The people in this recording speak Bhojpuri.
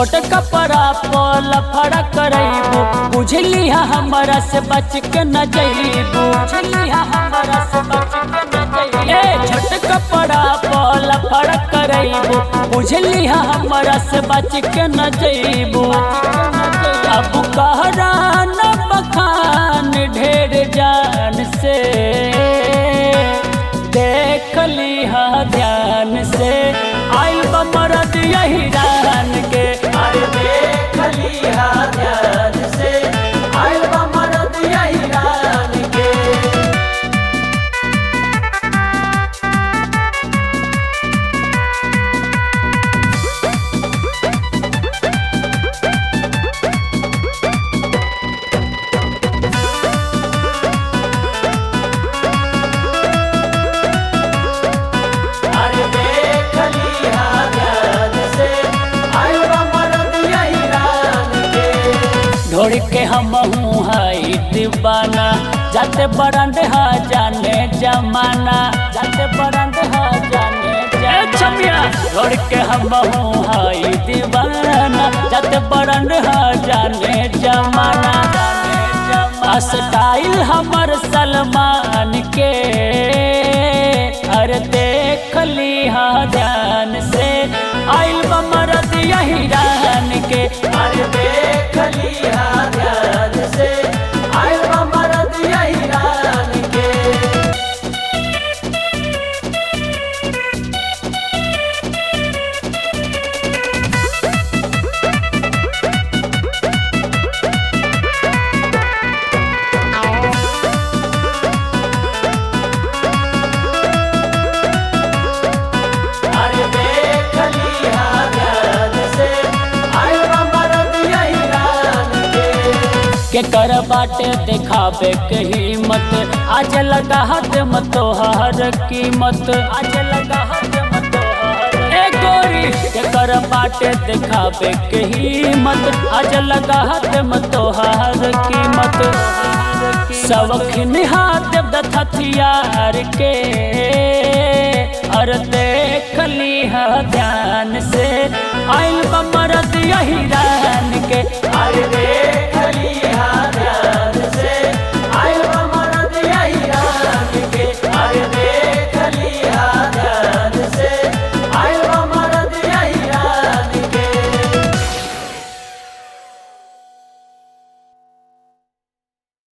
छोट कपड़ा पल फड़ा करैबू बुझली हमरा से बच के न जइबू बुझली हमरा से बच के न जइबू ए छोट कपड़ा पल फड़ा करैबू बुझली हमरा से बच के न जइबू अब कहरा न बखान ढेर जान से देख लिहा ध्यान से आइल बमरद यही रान के अरे देख लिहा ध्यान से आइल बमरद यही रान के अरे देख लिहा ध्यान से आइल बमरद यही रान के ढोड़ के हम हाई दीवाना जाते बरंड हा जाने जमाना जाते बरंड हा जाने जमाना ढोड़ के हम हाई दीवाना जाते बरंड हा जाने जमाना जाने जमाना स्टाइल हमर सलमान के अरे देख लिहा ध्यान से आइल बमरद यही रान के अरे देख लिहा ध्यान से आइल बमरद यही रान के अरे देख लिहा ध्यान से आइल बमरद यही रान के के कर बाटे दिखावे के हिम्मत आज लगा हाथ मत तोहर कीमत आज लगा हाथ मत तोहर ए गोरी के कर बाटे दिखावे के हिम्मत आज लगा हाथ मत तोहर कीमत सबखिन हाथ दथ हथियार के और देख लिहा ध्यान से आइल बमरद यही रान के अरे देख